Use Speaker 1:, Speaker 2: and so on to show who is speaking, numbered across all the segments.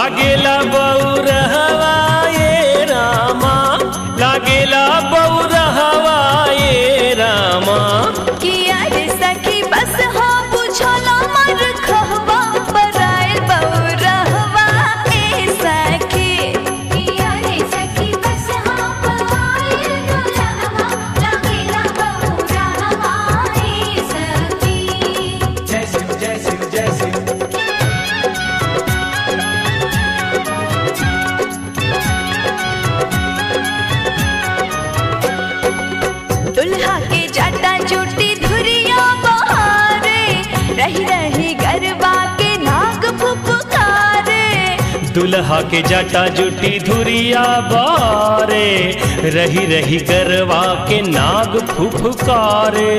Speaker 1: लागेला बौरहवा ये रामा लागेला बौरहवा ये रामा
Speaker 2: किया रे सखी बस हो बुझला मर खहबा बराइल बौरहवा ए सखी
Speaker 3: किया रे सखी बस हाँ पवाइल दुल्हवा लगेला बहुरा हमारे सखी
Speaker 4: जय शिव जय शिव जय शिव
Speaker 2: दुल्हा के जाटा चोटी धुरिया बहारे रही रही गरबा के नाग फुफकारे
Speaker 1: दुल्हा के जटा जुटी धुरिया बारे रही रही गरवा के नाग फुफकारे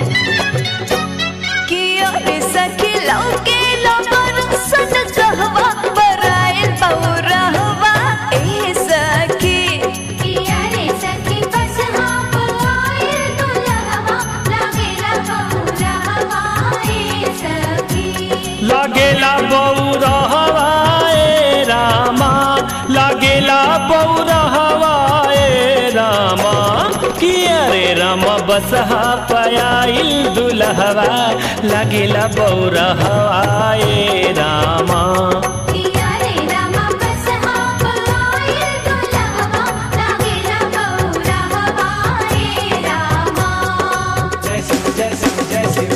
Speaker 2: किया रे सखी लौके लबर सन कहवा बराइल बौरहवा ए सखी
Speaker 3: किया रे सखी बस हाँ पवाइल दुल्हवा लगेला बहुरा हमारे सखी
Speaker 1: लागेला बौरहवा ए रामा लागेला बौरहवा ए रामा किया रे रामा बसहा पयाइल दुल्हवा लागेला बौरहवा ए रामा
Speaker 3: किया रे रामा बस हाँ पवाइल दुल्हवा लगेला बहुरा हमारे रामा
Speaker 4: जय शिव जय शिव जय शिव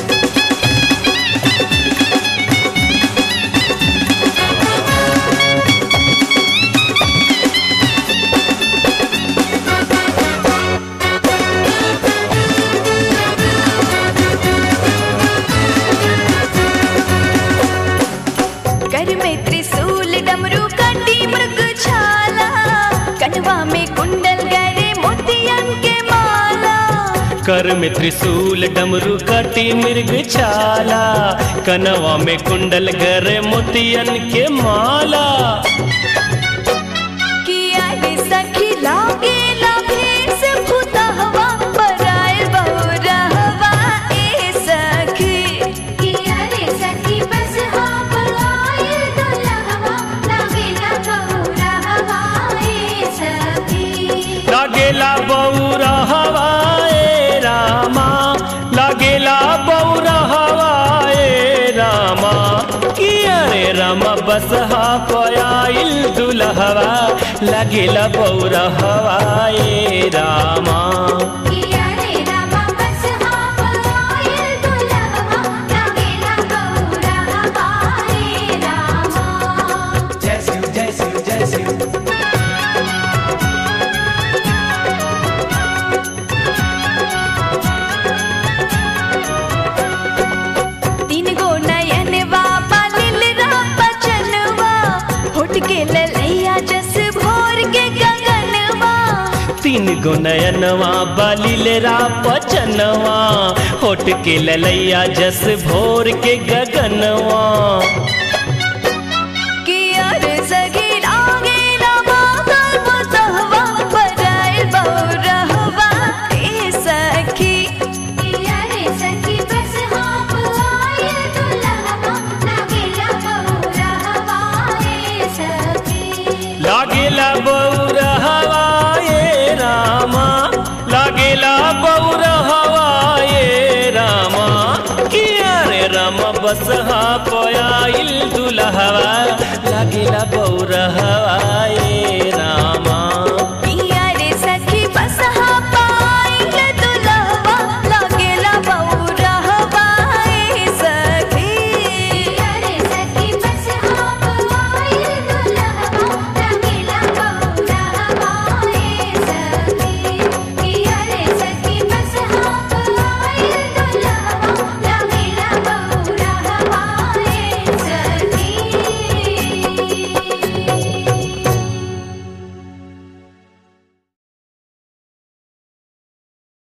Speaker 2: कर में त्रिशूल डमरू कंडी मृग छाला कनवा में कुंडल गरे मोतियन के माला
Speaker 1: कर में त्रिशूल डमरू कटी मृग छाला कनवा में कुंडल गर मोतियन के माला
Speaker 2: किया रे सखी लागे लाभेस भूतहवा बराइल बहुरहवा ए सखी
Speaker 3: किया रे सखी बस हाँ पवाइल दुल्हवा लगेला बहुरा हमारे सखी
Speaker 1: लागेला बौरा हवाए रामा लागेला बौरा हवाए रामा किया रे रामा बसहा पयाइल दुल्हवा लागेला बौरा हवाए रामा
Speaker 3: किया रे रामा बस हाँ पवाइल दुल्हवा लगेला बहुरा हमारे रामा
Speaker 4: जय शिव जय शिव जय शिव
Speaker 2: तीन गो नयनवा पालिल रा बचनवा होठ के ललैया जस भोर के गगनवा
Speaker 1: तीन गो नयनवा बलिलेरा पचनवा होट के ललैया जस भोर के गगनवा
Speaker 2: किया रे सगी लागे लामा गल बसहवा बराइल बहुरहवा ए सखी
Speaker 3: किया रे सखी बस हाँ पवाइल दुल्हवा लगेला बहुरा हमारे सखी
Speaker 1: लागेला बौर हवाए रामा लागेला बौर हवाए रामा किया रे रामा बसहा पयाइल दुल्हवा लागेला बौर हवा